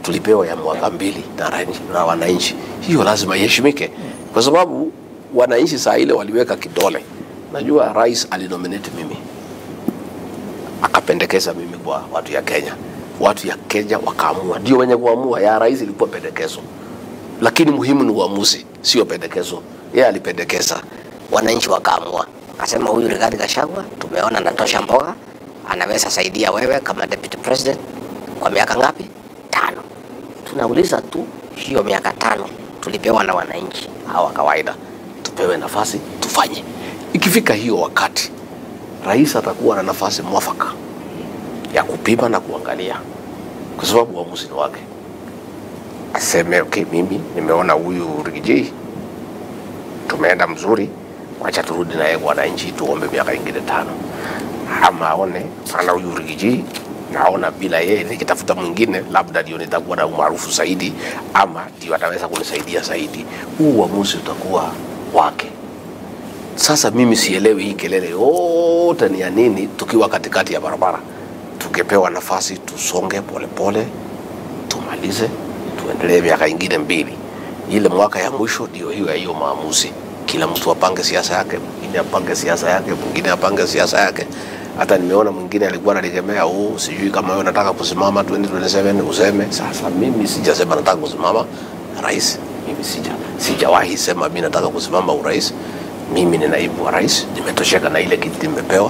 tulipewa ya mwaka mbili na, rai- na wananchi. Hiyo lazima iheshimike, kwa sababu wananchi saa ile waliweka kidole. Najua rais alinominate mimi akapendekeza mimi kwa watu ya Kenya, watu ya Kenya wakaamua, ndio wenye kuamua. Ya rais ilikuwa pendekezo, lakini muhimu ni uamuzi, sio pendekezo. Yeye alipendekeza, wananchi wakaamua, Akasema huyu Rigathi Gachagua tumeona anatosha mboga, anaweza saidia wewe kama deputy president kwa miaka ngapi? Tano. Tunauliza tu hiyo miaka tano tulipewa na wananchi hawa kawaida, tupewe nafasi tufanye. Ikifika hiyo wakati, rais atakuwa na nafasi mwafaka ya kupima na kuangalia, kwa sababu uamuzi ni wake. Aseme okay, mimi nimeona huyu Rigiji tumeenda mzuri, wacha turudi na yeye kwa wananchi, tuombe miaka ingine tano, ama aone ana huyu Rigiji naona bila yeye nikitafuta mwingine labda ndio nitakuwa na umaarufu zaidi, ama ndio ataweza kunisaidia zaidi. Huu uamuzi utakuwa wake. Sasa mimi sielewi hii kelele yote ni ya nini, tukiwa katikati ya barabara. Tungepewa nafasi tusonge polepole pole, tumalize, tuendelee miaka ingine mbili. Ile mwaka ya mwisho ndio hiyo ya hiyo maamuzi. Kila mtu apange siasa yake, mwingine apange siasa yake, mwingine apange siasa yake. Hata nimeona mwingine alikuwa analikemea, oh, sijui kama wewe nataka kusimama 2027 useme. Sasa mimi sijasema nataka kusimama rais, mimi sija sijawahi sema mimi nataka kusimama urais. Mimi ni naibu wa rais, nimetosheka na ile kiti nimepewa.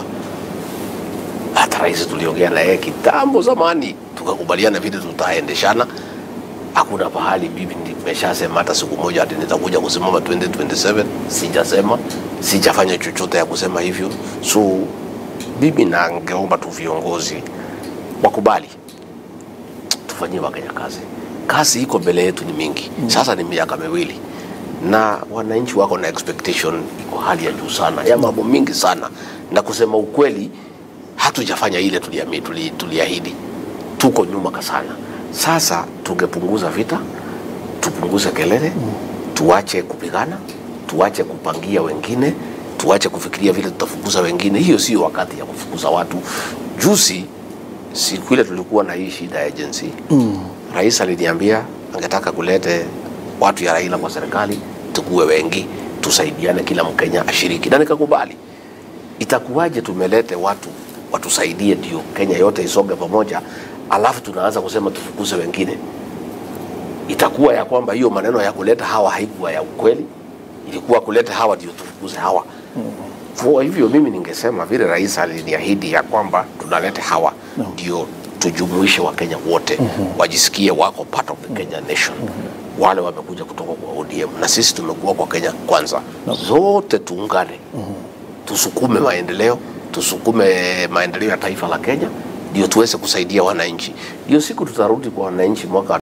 Hata rais tuliongea na yeye kitambo zamani, tukakubaliana vile tutaendeshana. Hakuna pahali bibi nimeshasema hata siku moja ati nitakuja kusimama 2027. Sijasema, sijafanya chochote ya kusema hivyo. So bibi, nangeomba tu viongozi wakubali tufanyie Wakenya kazi. Kazi iko mbele yetu ni mingi, sasa ni miaka miwili na wananchi wako na expectation iko hali ya juu sana ya mambo mingi sana, na kusema ukweli, hatujafanya ile tuliami- tuli- tuliahidi, tuko nyuma sana. Sasa tungepunguza vita, tupunguze kelele, tuache kupigana, tuache kupangia wengine, tuache kufikiria vile tutafukuza wengine. Hiyo sio wakati ya kufukuza watu. Juzi siku ile tulikuwa na hii shida ya agency mm. Rais aliniambia angetaka kulete watu ya Raila kwa serikali, tukuwe wengi, tusaidiane, kila Mkenya ashiriki, na nikakubali. Itakuwaje tumelete watu watusaidie ndio Kenya yote isonge pamoja, alafu tunaanza kusema tufukuze wengine? Itakuwa ya kwamba hiyo maneno ya kuleta hawa haikuwa ya ukweli, ilikuwa kuleta hawa ndio tufukuze hawa. Kwa hivyo mimi ningesema vile rais aliniahidi ya kwamba tunalete hawa ndio tujumuishe Wakenya wote wajisikie wako part of the Kenya nation. Wale wamekuja kutoka kwa ODM na sisi tumekuwa kwa Kenya kwanza, zote tuungane, tusukume maendeleo, tusukume maendeleo ya taifa la Kenya, ndio tuweze kusaidia wananchi. Ndio siku tutarudi kwa wananchi mwaka